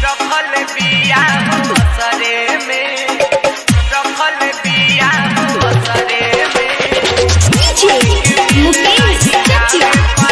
रखल बिया असरे में रखल बिया असरे में DJ Mukesh Chacha.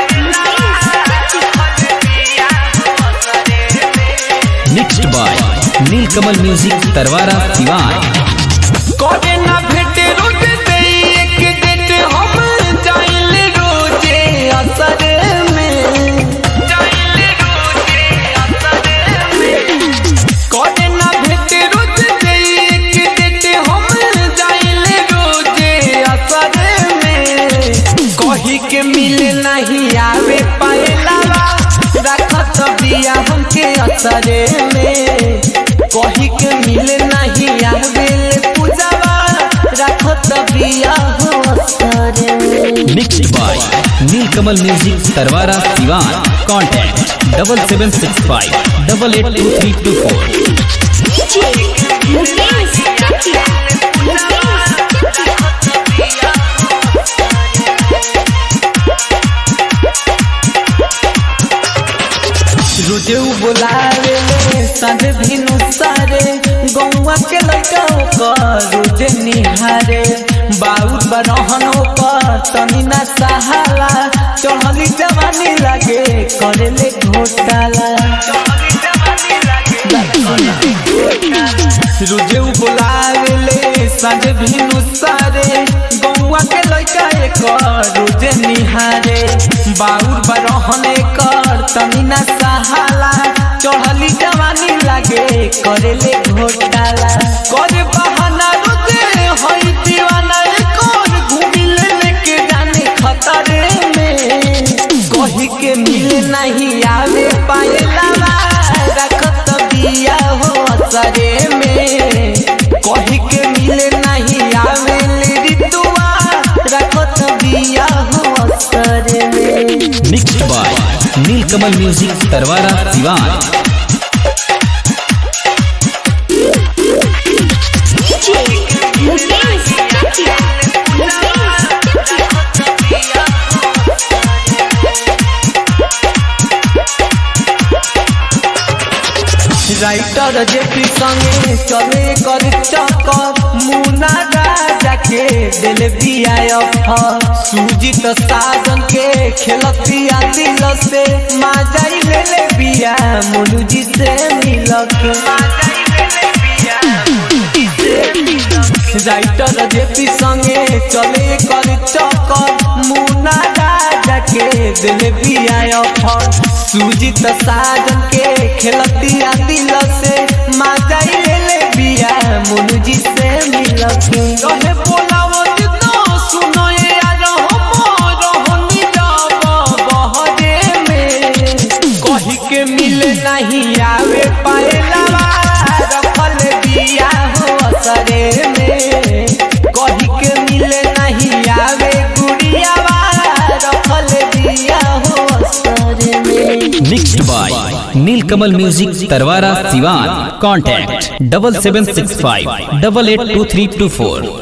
रखल बिया असरे में mixed by Neelkamal music Tarwara Siwan करे ना भेटे रोज दे एक डेट हम जाइल रोजे असरे में जाइल रोजे असरे में करे ना भेटे रोज दे एक डेट हम जाइल रोजे असरे में कही के मिले नहीं आवे पाएला रखत बिया हमके असरे में कही के मिले नहीं आवे पूजावा रखत बिया हो असरे में mixed by Neelkamal music Tarwara Siwan contact double seven six five double eight two three two four DJ Mukesh Chacha. Mukesh Chacha. रोजे उ बोलावे ले संग भिनु सारे गौवा के लड़का ओकर रोजे निहारे बाउर बरहन ओकर तनी ना सहाला चढ़ली जवानी लागे करे ले घोटाला रोजे उ बोलावे ले संग भिनु सारे गौवा के लड़का एकर रोजे निहारे बाउर बरहन एकर तनी ना सहाला चढ़ली जवानी लागे करे ले घोटाला करे बहाना रोजे होई दीवाना एकर घूमी ले लेके जाने खतरे में कही के मिले नहीं आवे पाएला रखत बिया हो असरे में कही के मिले नहीं आवे ले ऋतुआ रखत बिया हो असरे में mixed by Neelkamal music Tarwara Siwan DJ Mukesh Chacha. Mukesh Chacha. Writer JP संगे चले कर चक्कर मुना राजा के दिल बिया अफर सुजीत साजन के खेलतिया दिल से माजाई ले ले बिया मुनु जी से मिल के राइटर जेपी संगे चले कर चक्कर मुना राजा के दिल बिया अफर सुजीत साजन के खेलतिया दिल से माजाई ले ले बिया मुनु जी से मिल के रहे बोलावो जितना सुनो ये यार हम रहनी जाब बहरे में कही के मिले नहीं आवे पाएला रखल बिया हो असरे में कही के मिले नहीं आवे गुड़िया रखल बिया हो असरे में mixed by Neelkamal music Tarwara Siwan contact double seven six five double eight two three two four